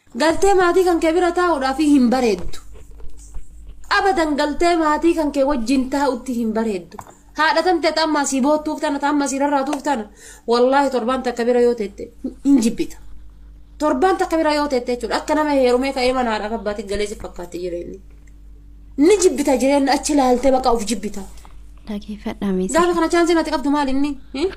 galtee maatii kan kee bira taa'uudhaaf hin bareeddu abadan galtee maatii kan kee wajjin taa'utti hin bareeddu haadha tan ta'e xammaa sii boottuuf tana xammaa sii rarraatuuf tana wallaahi torbaan takka bira yoo teette hin jibbita torbaan takka bira yoo teette jechuudha akka nama heerumee ka'ee mana haadha abbaatti galee si fakkaatti jireenyi ni jibbita jireenya achi laaltee baqa of jibbita Dhageeffadhame gaafa kana chaansiin ati qabdu maal inni hin?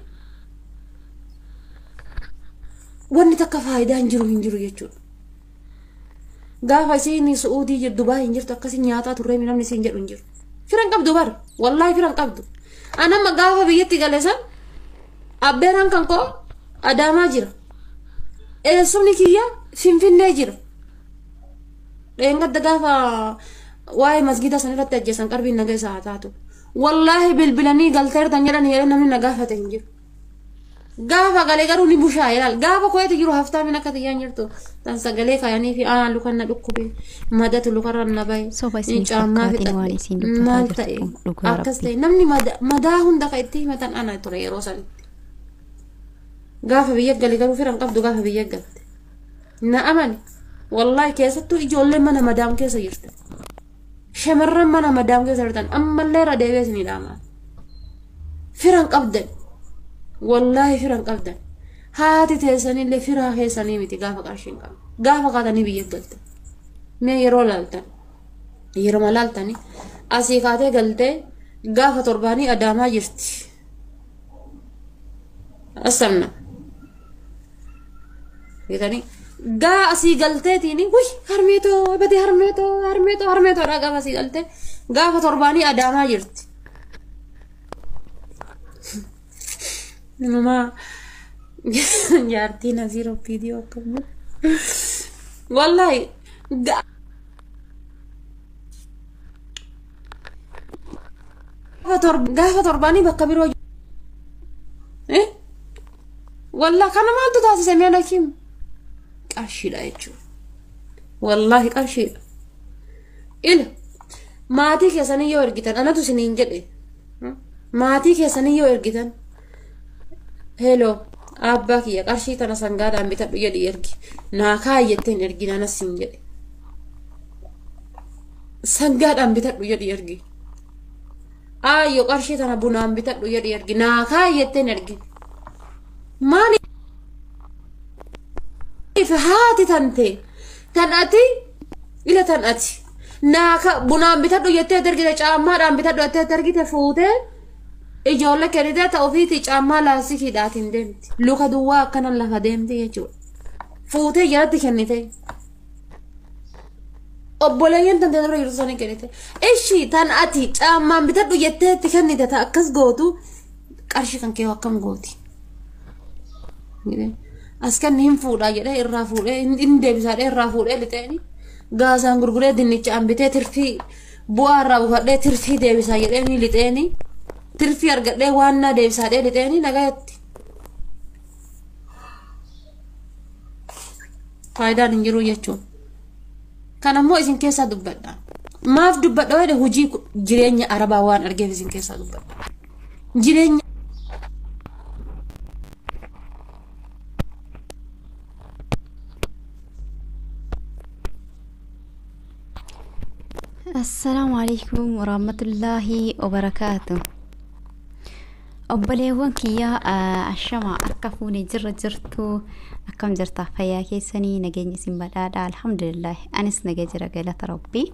wanni takka faayidaa hin jiru hin jiru jechuudha gaafa isiin su'uudii jirtu Dubaay hin jirtu akkasii nyaataa turree namni isiin jedhu hin jiru firan qabdu bar wallaahi firan qabdu anamma gaafa biyyatti gale san abbeeraan kan koo adaamaa jira eessumni kiyya finfinnee jira dheengadda gaafa waa'ee masgida san irratti ajjeesan qarbiin nagaa isaa haa taatu wallaahi bilbilanii galteertan jedhan jedhee namni na gaafate hin jiru gaafa galee garuu ni bushaa ilaal gaafa koyeeti jiru haftaa min akka tiyyaan jirtu tan sagalee kaayanii fi aa lukan na dhukkube madatu lukarra na bahe Soba isin caammaa fakkaatiin waan isin dubbataa maal jirtu ta'e kun dhugaa akkas rabbii. ta'e namni mada- madaa hunda ka itti himatan ana ture yeroo sanitti gaafa biyya gale garuu firan qabdu gaafa biyya galte na amani wallaahi keessattuu ijoolleen mana madaam keessa jirtan shamarran mana madaam keessa jirtan ammallee irra deebi'ee isinii dhaamaa firan qabdan wallaahi firan qabdan haati teessanillee firaa keessanii miti gaafa qarshiin qabdu gaafa kaatanii biyya galtan mee yeroo laaltan yeroo laaltanii asii kaatee galtee gaafa torbaanii adaamaa jirti asamna jedhanii gaa asii galteetiin wuy harmeetoo badee harmeetoo harmeetoo harmeetoodha gaafa asii galtee gaafa torbaanii adaamaa jirti Nama jaartiin asii viidiyoo akkamii. Wallaahi ga- gaafa tor- gaafa torbaanii bakka biroo jiru. Eh? Wallaahi kana maaltu taasise mee dhakiim? Qarshiidha jechuudha. Wallaahi qarshiidha. Ila maatii keessanii yoo ergitan anatu isiniin jedhe. Hmm? Maatii keessanii yoo ergitan Heloo, abbaa kiyya qarshii tana sangaadhaan bitadhu jedhi ergi. Naa kaayetteen ergi nanas siin jedhe. Sangaadhaan bitadhu jedhi ergi. Aayyo qarshii tana bunaan bitadhu jedhi ergi. Naa kaayetteen ergi. Maaliif haati tante tan ati ila tan ati naa ka bunaan bitadhu jettee ergite caammaadhaan bitadhu jettee ergite fuutee ijoollee kennitee ta'uu fi caammaa laastikiidhaatiin deemti. Luka duwwaa akkanan lafa deemti jechuudha. Fuutee jalatti kennite. Obboleeyyan tante dura jirtu sanii kennite. Ishi tan ati caammaan bitadhu jettee itti kennite ta'a akkas gootu qarshii kan kee akkam gooti. As kan hin fuudhaa jedhee irraa fuudhee hin deebisaadhee irraa fuudhee lixeeni. Gaasaan gurguree dinnicha hambitee tirfii bu'aa irraa buufadhee tirfii deebisaa jedhee lixeeni. tirfii argadhee waan na deebisaadhee lixeeni nagayatti. Faayidaan hin jiru jechuun. Kan ammoo isin keessaa dubbadha. Maaf dubbadha jedhe hojii jireenya arabaa waan argeef isin keessaa dubbadha. Jireenya Assalaamu alaikum warahmatullaahi wabarakaatu. Obboleewwan kiyyaa ashama akka fuunee jirra jirtu akkam jirtaa fayyaa keessanii nageenya isin badhaadha alhamdulillah anis naga jira galata rabbii.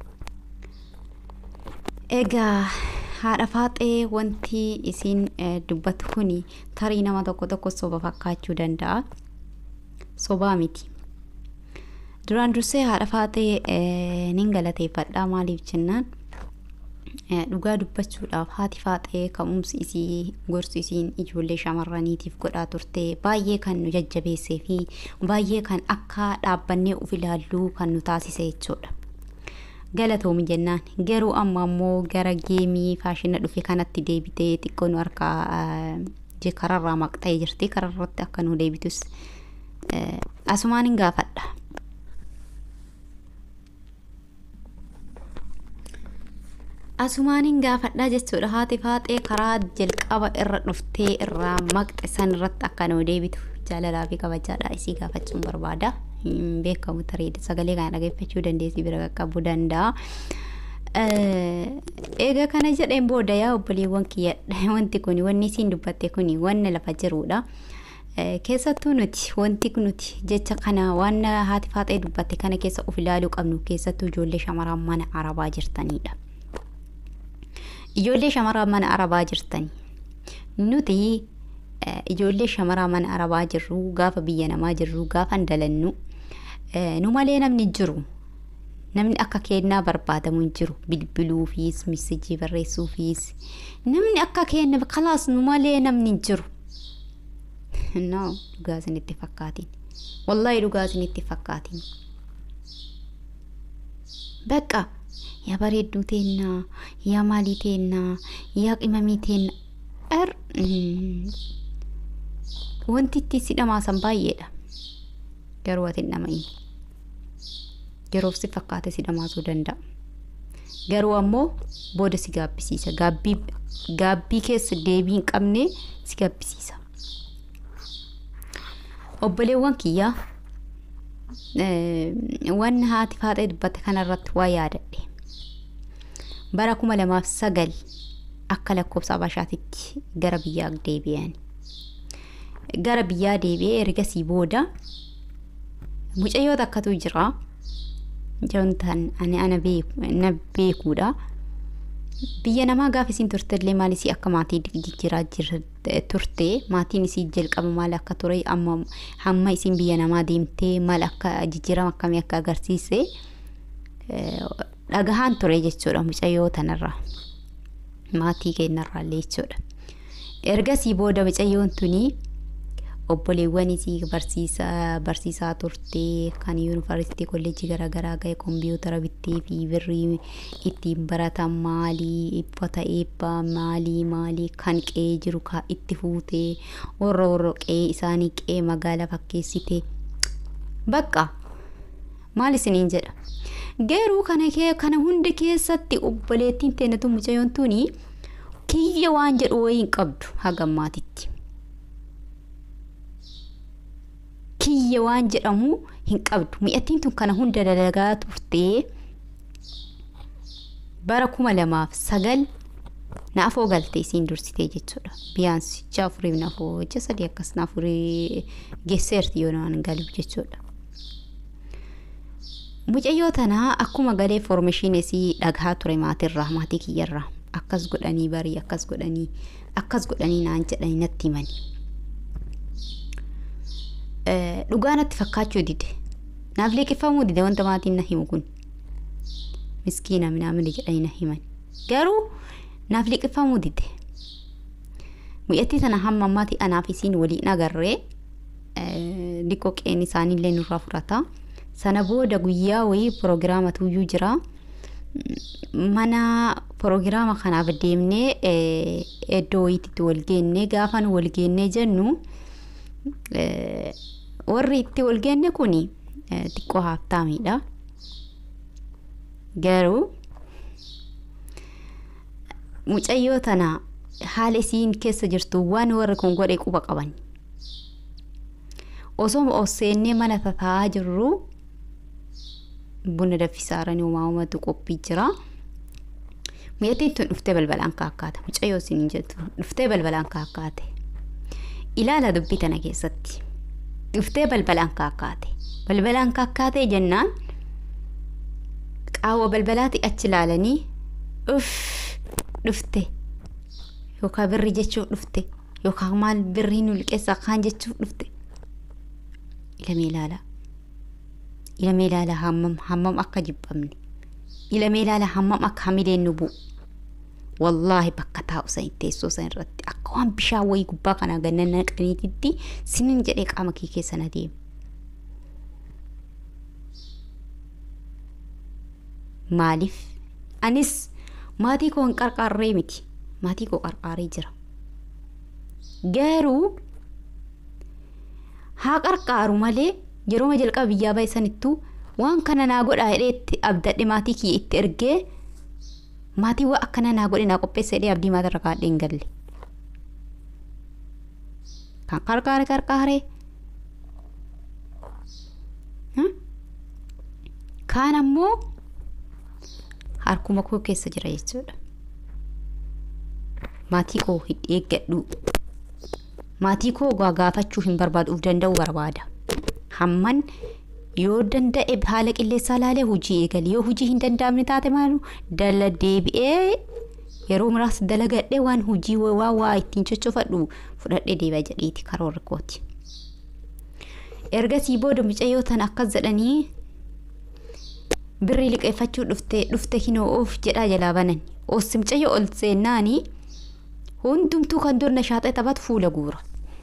Egaa haadha faaxee wanti isin dubbattu kuni tarii nama tokko tokko soba fakkaachuu danda'a. Sobaa miti. duraan dursee haadha faaxee nin galateeffadha maaliif jennaan dhugaa dubbachuudhaaf haati faaxee ka'umsi isii gorsi isiin ijoollee shamarraniitiif godhaa turte baay'ee kan nu jajjabeessee fi baay'ee kan akka dhaabbannee uf ilaalluu kan nu taasise jechuudha. Galatoomi jennaan garuu amma ammoo gara geemii faashina dhufe kanatti deebitee xiqqoo nu harkaa kararraa maqxee jirti kararratti akka nu deebitus asumaan hin gaafadha. Asumaanin gaafadhaa jechuudha haati faaxee karaa jalqaba irra dhuftee irraa maqxe san irratti akka nu deebitu jaalalaa fi kabajaadha isii gaafachuun barbaada hin beekamu tarii sagalee kana dhageeffachuu dandeessi bira qaqqabuu danda'a. Egaa kana jedheen booda yaa obboleewwan kiyya wanti kun wanni isiin dubbatte kun wanna lafa jirudha. Keessattuu nuti wanti nuti jecha kana waan haati faaxee dubbatte kana keessa of ilaaluu qabnu keessattuu ijoollee shamarran mana arabaa jirtanidha. Ijoollee shamarran mana arabaa jirtanii nuti ijoollee shamaraa mana arabaa jirru gaafa biyya namaa jirru gaafa dalannu nu malee namni jiru namni akka kennaa barbaadamu hin jiru bilbiluufis misijii barreessuufis namni akka kenna kalaas nu malee namni hin jiru. No dhugaa isinitti fakkaatiin wallaahi dhugaa isinitti fakkaatiin. Bakka yaa bareedduu teennaa yaa maalii teennaa yaa qimamii teennaa. Er wanti itti si dhamaasan baay'eedha. Garuu ati hin dhama'iin. Yeroof si fakkaate si dhamaasuu danda'a. Garuu ammoo booda si gaabbisiisa. Gaabbii gaabbii keessa deebii hin qabne si gaabbisiisa. Obboleewwan kiyyaa waan haati faaxee dubbatte kanarratti waa yaadadhe. Bara kuma lamaaf sagal akka lakkoofsa Habashaatitti gara biyyaa deebi'an. Gara biyyaa deebi'ee ergasii booda mucayyoota akkatu jira. Mucayyoon ani ana na beekuudha. Biyya namaa gaafa isiin turtellee maal isii akka maatii jijjiiraa turte maatiin isii jalqaba maal akka ture amma hamma isiin biyya namaa deemtee maal akka jijjiirama akkamii akka agarsiise dhagahaan ture jechuudha mucayyoo tanarraa. maatii keenyarraallee jechuudha. Ergasii booda mucayyoon tuni obboleewwan isii barsiisaa barsiisaa turte kan yuunivarsiitii kolleejjii garaagaraa ga'e kompiitara bittee fi birrii ittiin baratan maalii uffata eebbaa maalii maalii kan qe'ee jiru kaa itti fuutee warra warra qe'ee isaanii qe'ee magaalaa fakkeessite bakka maal isiniin jedha. Garuu kana kana hunda keessatti obboleettiin teenatu mucayyoon tuni kiyya waan jedhu wayii hin qabdu haga maatitti. Kiyya waan jedhamu hin qabdu. Mi'attiin tun kana hunda dalagaa turtee bara kuma lamaaf sagal naafoo galte isiin dursitee jechuudha. Biyaansi ji'a afuriif naafoo ji'a sadii akkas naafurii geesseerti yoo naan galuuf jechuudha. Mucayyoo tanaa akkuma galee foormeeshiinesii dhagaa ture maatirraa maatii kiyyarraa akkas godhanii barii akkas godhanii akkas godhanii naan jedhanii natti himani. Dhugaa natti fakkaachuu dide naaf liqifamuu dide wanta maatiin na himu kun miskiina minaamini jedhanii na himan garuu naaf liqifamuu dide mucattii tana hamma ammaatii anaaf isiin waliin agarree liqoo qeen isaaniillee nurraa fudhata. sana booda guyyaa wayii piroogiraama tuyyuu jira mana piroogiraama kanaaf deemnee iddoo wayiitti wal geennee gaafa nu wal geennee jennu warri itti wal geenne kun xiqqoo haaftaamiidha. Garuu mucayyoo tana haala isiin keessa jirtu waan warri kun godhe quba qaban. Osoo seennee mana taa'aa jirru buna danfisaaranii uumamatu qophii jira. Mucattiin tun dhuftee balbalaan kaakkaate. Mucayyoo isin jettu dhuftee balbalaan kaakkaate. Ilaala dubbii tana keessatti. Dhuftee balbalaan kaakkaate. Balbalaan kaakkaatee jennaan qaawwa balbalaati achi ilaalanii uff dhufte yookaan birri jechuuf dhufte yookaan maal birrii nu liqeessaa kaan jechuuf dhufte. Ilamee ilaala. Ilamee ilaala hammam hammam akka jibbamne. Ilamee ilaala hammam akka hamileen nu bu'u. Wallaahi bakka taa'u san teessoo san irratti akka waan bishaan wayii gubbaa kanaa ganna naqaniititti sinin jedhee qaama kee keessa na deema. Maaliif? Anis maatii koo hin qarqaarree miti. Maatii koo qarqaaree jira. Garuu haa qarqaaru malee yeroo jalqaba biyyaa bahe sanittuu waan kana naa godhaa jedhee itti abdadhe maatii kiyya itti ergee maatii waa akkana naa godhe naa qopheessa jedhee abdii maatirra kaadhee hin galle. Kan qarqaare qarqaare. kaan ammoo harkuma koo keessa jira jechuudha. Maatii koo hin eeggadhu. Maatii koo gaafachuu hin barbaaduuf danda'u barbaada. Hamman yoo danda'e haala qilleensaa ilaalee hojii eegale yoo hojii hin danda'amne taate maalu dala deebi'ee yeroo muraasa dalagadhee waan hojii waa waa ittiin coccofadhu fudhadhee deebi'a jedheeti karoorri kooti. Ergasii booda mucayyoo tan akkas jedhanii birrii liqeeffachuu dhufte dhufte hinoo of jedhaa jalaa banan ossi mucayyoo ol seennaanii hundumtuu kan dur nashaaxee taphatu fuula guura.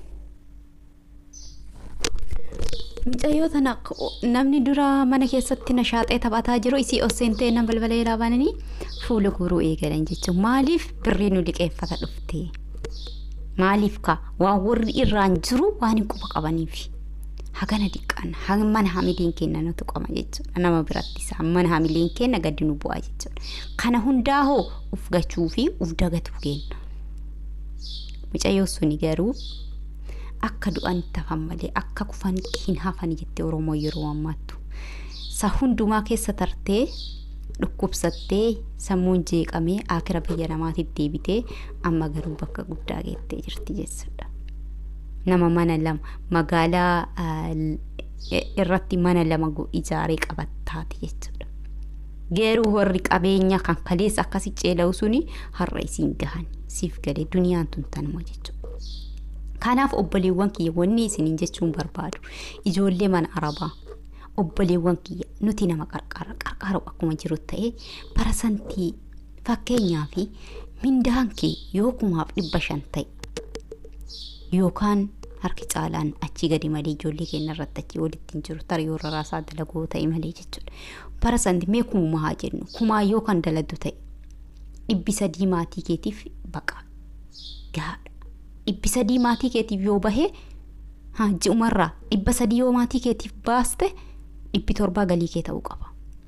Mucayyoo tana namni dura mana keessatti nashaaxee taphataa jiru isii ol seentee nama balbala irraa bananii fuula guuruu eegalan jechuun maaliif birrii nu liqeeffata dhufte maaliif ka waan warri irraan jiru waan hin quba qabaniif hagana diqqaan mana hamileen kenna nutu qaba jechuudha nama biratti isaa mana hamileen kenna gadi nu bu'aa jechuudha kana hundaa hoo uf gachuu fi uf dagatuu kenna mucayyoo suni garuu akka du'an tafan malee akka kufan hin hafan jettee oromoo yeroo ammaattu sa hundumaa keessa tartee dhukkubsattee sammuun jeeqamee akira biyya namaatiif deebitee amma garuu bakka guddaa geettee jirti jechuudha. Nama mana lama magaalaa irratti mana lama ijaaree qabattaati jechuudha. Geeruu warri qabeenya kan kaleessa akkasi ceela'u suni har'a isiin gahan siif galee duniyaan tun tanuma jechuudha. Kanaaf obboleewwan kiyya wanni isiniin jechuun barbaadu ijoollee mana arabaa obboleewwan kiyya nuti nama qarqara qarqaru akkuma jiru ta'e parasantii fakkeenyaa fi mindaan kee yoo kumaaf dhibba shan ta'e yookaan harki caalaan achii gadi malee ijoollee keenya irratti achii walitti hin jiru tarii yoo raraasaa dalagoo ta'e malee jechuudha. Parasantii mee kumuma haa jennu kumaa yoo kan daladdu ta'e dhibbi sadii maatii keetiif baqa gahaadha. Dhibbi sadii maatii keetiif yoo bahe ji'umarraa dhibba sadii yoo maatii keetiif baaste dhibbi torbaa galii kee ta'uu qaba.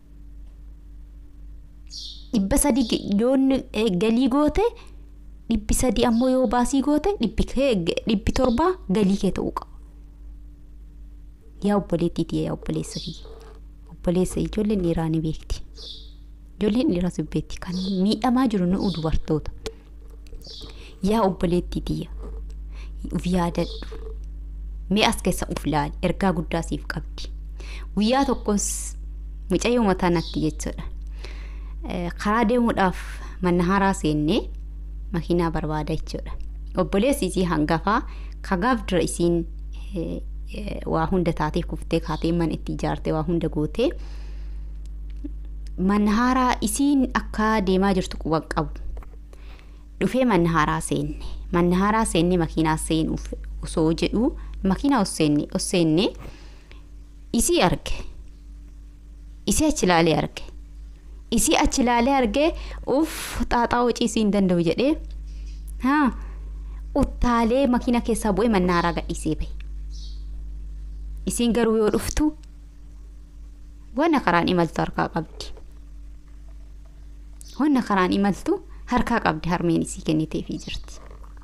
Dhibba sadii yoo galii goote dhibbi sadii ammoo yoo baasii goote dhibbi torbaa galii kee ta'uu qaba. Yaa obboleettiiti yaa obboleessa kiyya. Obboleessa ijoolleen dhiiraa ni beekti. Ijoolleen dhiiraas beekti kan miidhamaa jiru nu dubartoota. Yaa obboleettiitiyya uf yaadadhu. Mee as keessa uf laali ergaa guddaa siif qabdi. Guyyaa tokkos mucayyoo mataa natti jechuudha. Karaa deemuudhaaf manna haaraa seennee makiinaa barbaada jechuudha. Obboleessi isii hangafaa kagaaf dura isiin waa hunda taateef kuftee kaatee mana itti ijaartee waa hunda gootee manna haaraa isiin akka deemaa jirtu quban qabu. Dhufee manna haaraa seenne manna haaraa seenne makiinaa seenuuf osoo jedhu makiinaa osseenne osseenne isii arge isii achi ilaalee arge isii achi ilaalee arge uff xaaxaa hocii isii hin danda'u jedhee haa uttaalee makiina keessaa bu'ee manna haaraa gadhiisee bahe isiin garuu yoo dhuftu wanna karaan imaltu harkaa qabdi wanna karaan imaltu harkaa qabdi harmeen isii kenniteefii jirti.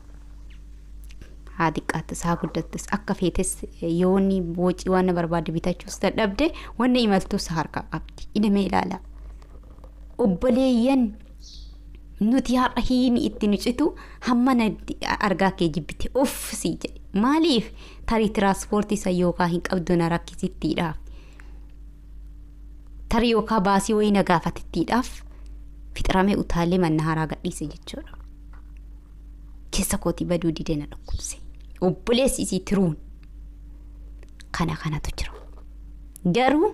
haa xiqqaattis haa guddattis akka feetes yoonni boocii waan barbaade bitachuus dadhabde wanna imaltus harkaa qabdi idamee ilaala obboleeyyan nuti har'a hiini itti nucitu hamma argaa kee jibbite uff sii jedhe maaliif tarii tiraanspoortii isa yookaa hin qabdu na rakkisittiidhaaf tarii yookaa baasii wayii na gaafatittiidhaaf fixramee utaalee manna haaraa gadhiise jechuudha. keessa kootii baduu didee na dhukkubse obboleessi isii tiruun kana kanatu jira garuu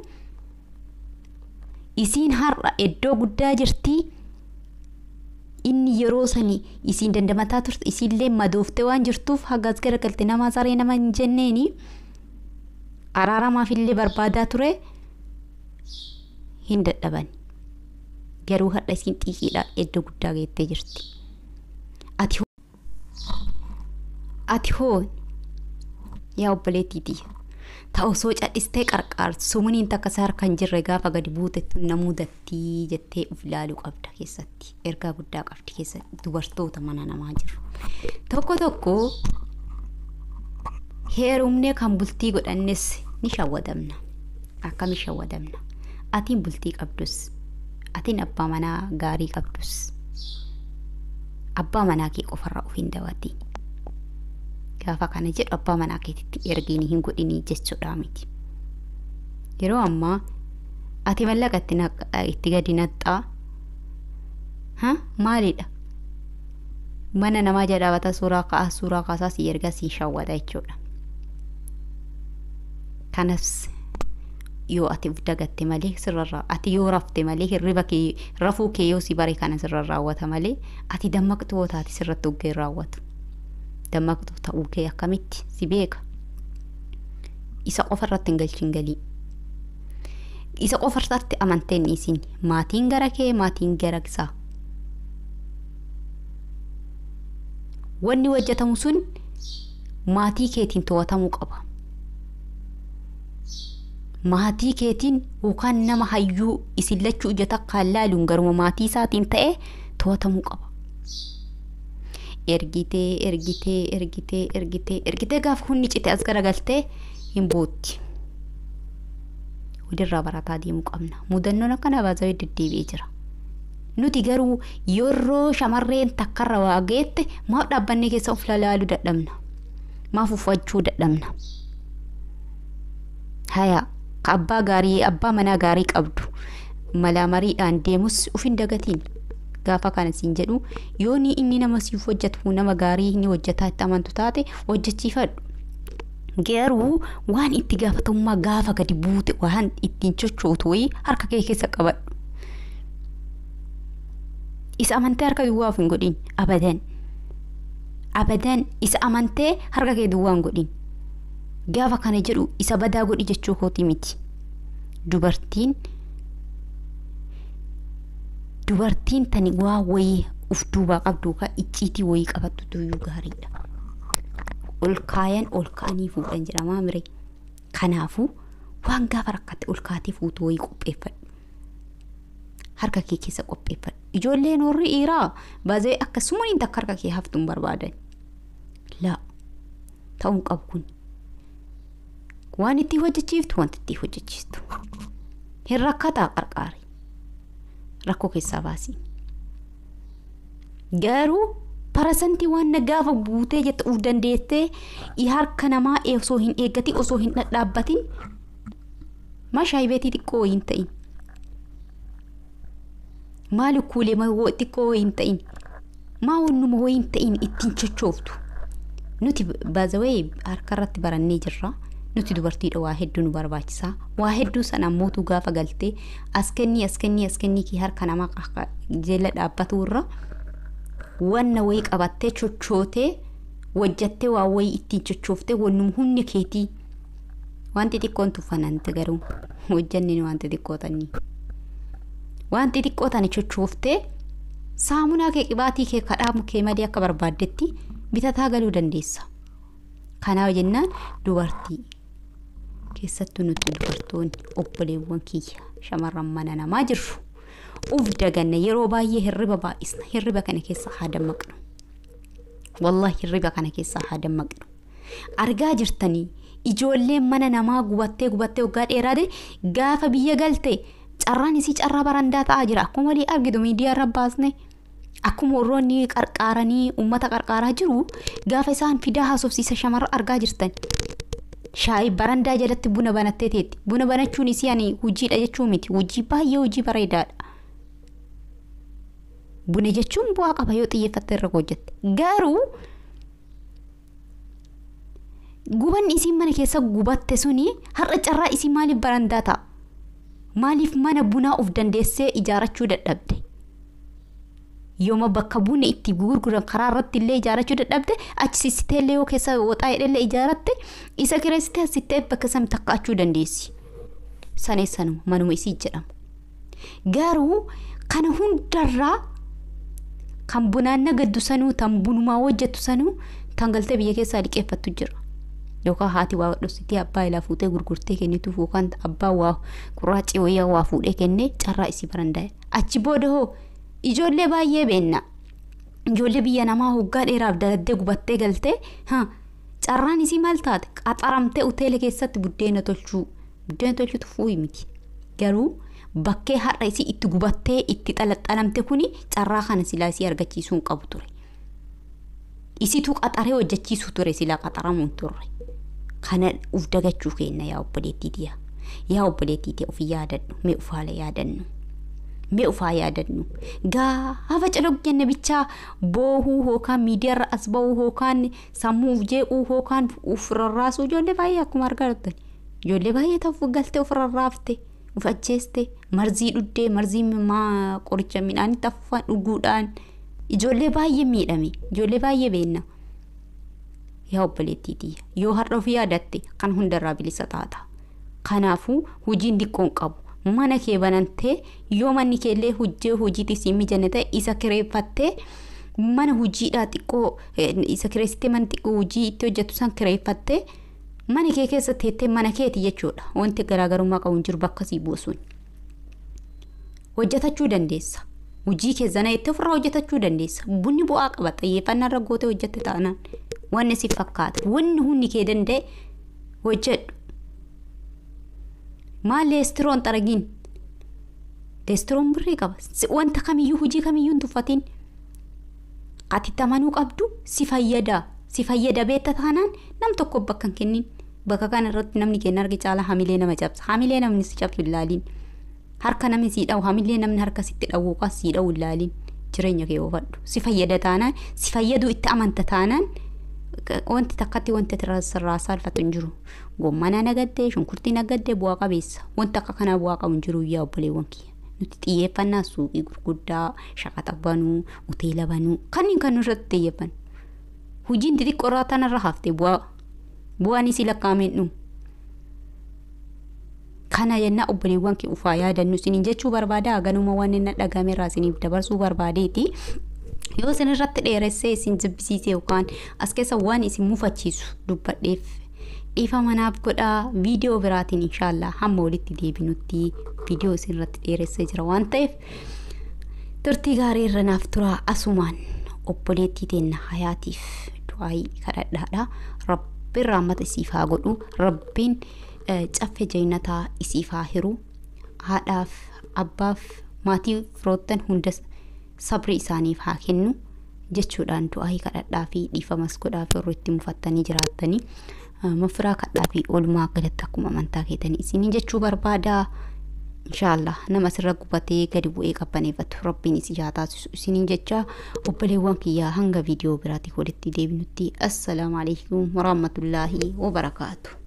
isiin har'a iddoo guddaa jirti inni yeroo sani isiin dandamataa turte isiillee madooftee waan jirtuuf hagaas garagalte nama saree nama hin jenneeni araaramaafillee barbaadaa ture hin dadhaban garuu har'a isiin xiiqiidhaan iddoo guddaa geettee jirti. Ati ati hoo yaa obboleettiiti ta'u osoo cadhistee qarqaartu sumuniin takka isaa harka hin jirre gaafa gadi buutettu na mudattii jettee uf ilaaluu qabda keessatti ergaa guddaa qabdi keessatti dubartoota mana namaa jiru tokko tokko heerumnee kan bultii godhannes ni shawwadamna akkami shawwadamna atiin bultii qabdus atiin abbaa manaa gaarii qabdus abbaa manaa kee qofarraa of hin dawati gaafa kana jedhu abbaa manaa keetitti ergiin hin godhinii jechuudha miti yeroo ammaa ati mallaqa itti naq- itti gadi naxxaa ha maalidha mana namaa jedhaabata suuraa ka'aa suuraa kaasaa si erga si shawwata jechuudha kanas yoo ati uf dagatte malee sirrarraa ati yoo rafte malee hirriba kee rafuu kee yoo si bare kana sirra raawwata malee ati dammaqxuu yoo taate sirratti uggee hin raawwatu dammaqxuu ta'uu kee akkamitti si beeka isa qofa irratti hin galchin galii isa qofa irratti amanteen isin maatiin gara kee maatiin gara isaa wanni hojjetamu sun maatii keetiin to'atamuu qaba maatii keetiin yookaan nama hayyuu isin lachuu ija takkaan laaluun garuma maatii isaatiin ta'e to'atamuu qaba. Ergitee ergitee ergitee ergitee ergitee gaafa hunni cite as garagaltee hin bootti. Walirraa barataa deemuu qabna. Mudannoon akkana baazawee deddeebi'ee jira. Nuti garuu yeroo shamarreen takkarra waa geette maaf dhaabbannee keessa of laaluu dadhabna. Maaf uffachuu dadhabna. Hayaa abbaa gaarii abbaa manaa gaarii qabdu malaa mariidhaan deemus uf hin dagatiin gaafa kana siin jedhu yoo ni inni nama siif hojjetu nama gaarii ni hojjetaa itti amantu taate hojjechiifadhu garuu waan itti gaafatamummaa gaafa gadi buute waan ittiin chochootu wayii harka kee keessa qabadhu isa amantee harka duwwaa of hin godhin abadan abadan isa amantee harka kee duwwaa hin godhin gaafa kana jedhu isa badaa godhi jechuu kooti miti dubartiin dubartiin tani waa wayii uf duubaa qabdu ka icciitii wayii qabattu iyyuu gaariidha ol kaayan ol ka'anii fuudhan jedhamaa mire kanaafuu waan gaafa rakkatte ol kaatee fuutu wayii qopheeffadhu harka kee keessa qopheeffadhu ijoolleen warri dhiiraa baazee akkasumaniin takka harka kee haftuun barbaadan laa ta'uun qabu kun waan itti hojjechiiftu wanti itti hojjechiistu hin rakkataa qarqaari rakkoo keessaa baasii garuu parasantii waan na gaafa buutee jette uf dandeessee harka namaa osoo hin eeggatin osoo hin dhadhaabbatin mashaayii beetii xiqqoo hin ta'in maali kuulee xiqqoo hin ta'in maa wannuma wayii hin ta'in ittiin chochooftu nuti baazawee harka irratti barannee jirra. nuti dubartiidha waa hedduu nu barbaachisaa waa hedduu sana ammootu gaafa galtee as kennii as kennii as kennii kee harka namaa jala dhaabbatu irra wanna wayii qabattee chochootee hojjattee waa wayii ittiin chochooftee wannum humni keetii wanti xiqqoon tuffanante garuu hojjanni wanti xiqqoo tanii wanti xiqqoo tani chochooftee saamunaa kee qibaatii kee kadhaamu kee malee akka barbaaddetti bitataa galuu dandeessa. Kanaaf jennaan dubartii keessattuu nuti dubartoonni obboleewwan kiyya shamarran mana namaa jirru uf daganna yeroo baay'ee hirriba baay'isna hirriba kana keessa haa dammaqnu wallahi hirriba kana keessa haa dammaqnu argaa jirtanii ijoolleen mana namaa gubattee gubattee waggaa dheeraate gaafa biyya galte carraan isii carraa barandaa ta'aa jira akkuma walii argitu miidiyaa irra baasne. Akkuma warroonni qarqaaranii uummata qarqaaraa jiru gaafa isaan fidaa haasofsiisa shamarra argaa jirtan. Shaayii barandaa jalatti buna banattee teetti. Buna banachuun isii ani hojiidha jechuu miti. Hojii baay'ee hojii bareedaadha. Buna jechuun bu'aa qaba yoo xiyyeeffatte irra hojjette. Garuu gubanni isiin mana keessa gubatte suni har'a carraa isii maaliif barandaa ta'a? Maaliif mana bunaa of dandeessee ijaarrachuu dadhabde? yooma bakka bunni itti gurguran karaa irratti illee ijaarrachuu dadhabde achi sissitee illee yoo keessa waxaa hidhallee ijaarratte isa kireessitee asittee bakka sami takkaachuu dandeessi. Saneessanuma manuma isii jedhama. Garuu kana hundarraa kan bunaan nagaddu sanuu tan bunumaa hojjettu sanuu tan galtee biyya keessaa liqeeffattu jira. Yookaan haati waa dhositii abbaa ilaa fuutee gurgurtee kennituuf yookaan abbaa waa qurraacii wayyaa waa fuudhee kennee carraa isii barandaa'e. Achi booda hoo ijoollee baay'ee beenna ijoollee biyya namaa hoggaa dheeraaf daladdee gubattee galtee carraan isii maal taate qaxaramtee hoteela keessatti buddeena tolchuu buddeena tolchuutu fuuyi miti garuu bakkee har'a isii itti gubattee itti xalaxalamte kuni carraa kana silaa isii argachiisuu hin qabu ture. Isituu qaxaree hojjechiisuu ture silaa qaxaramuun turre. Kana uf dagachuu kenna yaa obboleettii tiya. Yaa obboleettii tiya ofii yaadadhu mee ufaala yaadannu. Mee ufaa yaadannu. Gaafa calogganne bichaa boohuu hookaan miidiyaarra as bahuu hookaan sammuu uf jeequu hookaan uf rarraasuu ijoollee baay'ee akkuma argaa jirtan. Ijoollee baay'ee ta'uuf galtee of rarraafte. uf ajjeeste marzii dhuddee marzii maa qoricha midhaanitti afuufaan dhuguudhaan ijoollee baay'ee miidhame ijoollee baay'ee beenna. Yaa obboleettiitii yoo har'a ofii yaadatte kan hundarraa bilisa taata. Kanaafuu hojiin diqqoon qabu mana kee banantee yoo manni keellee hojii hojiitti siin mijanne ta'e isa kireeffattee mana hojiidhaa xiqqoo isa kireessitee mana xiqqoo hojii itti hojjettu san kireeffattee. mana kee keessa teettee mana keeti jechuudha wanti garaagarummaa qabu hin jiru bakka sii buusuun hojjetachuu dandeessa hojii keessana jettee ofirraa hojjetachuu dandeessa bunni bu'aa qaba xiyyeeffannaa irra gootee hojjette taanaan wanni si fakkaata wanni hundi kee danda'e hojjedhu maal leestiroon xaragiin leestiroon birrii qaba wanta kamiyyuu hojii kamiyyuu hin tuffatiin atitti amanuu qabdu si fayyadaa si fayyada beetta taanaan nam tokko bakka hin kennin bakka kana irratti namni kenna arge caala hamilee nama cabsa hamilee namni si cabsu hin laaliin harka namni sii dhawu hamilee namni harka sitti dhawuu qas sii dhawu hin laaliin jireenya kee oofadhu si fayyada taanaan si fayyaduu itti amanta taanaan wanti takkatti wanti sirraa saalfatu hin jiru gommana nagaddee shunkurtii nagaddee bu'aa qabeessa wanti akka kanaa bu'aa qabu hin jiru yaa obboleewwan kiyya nuti xiyyeeffannaa suuqii gurguddaa shaqaxa banuu hoteela banuu kanneen kan irratti xiyyeeffannu hojiin xixiqqoo irraa tanarra hafte bu'aa bu'aan isii lakkaa'ameen dhumu. Kana jenna obboleewwan kee ufaa yaadannu isiniin jechuu barbaada ganuma waan inni dhagame irraa isiniif dabarsuu barbaadeeti. Yoo isin irratti dheeressee isin jibbisiise yookaan as keessa waan isin mufachiisu dubbadheef dhiifa manaaf godhaa viidiyoo biraatiin inshaallah hamma walitti deebinutti viidiyoo isin irratti dheeressee jira waan ta'eef turtii gaarii irra naaf turaa asumaan obboleettii teenna hayaatiif du'aayii kadhadhaadha rabbiin raammata isiif haa godhu rabbiin caffee jeennataa isiif haa hiru haadhaaf abbaaf maatii firoottan hunda sabri isaaniif haa kennu jechuudhaan du'aayii kadhadhaa fi dhiifamas godhaaf yeroo itti mufattanii jiraattanii mafiraa kadhaa fi oolmaa galatti akkuma amantaa keetanii isinii jechuu barbaada. inshaallah nama sirra gubatee gadi bu'ee qabbaneeffatu rabbiin isi haa taasisu isiniin jecha obboleewwan kiyyaa hanga viidiyoo biraatti walitti deebinutti assalaamu alaikum warahmatullaahi wabarakaatu.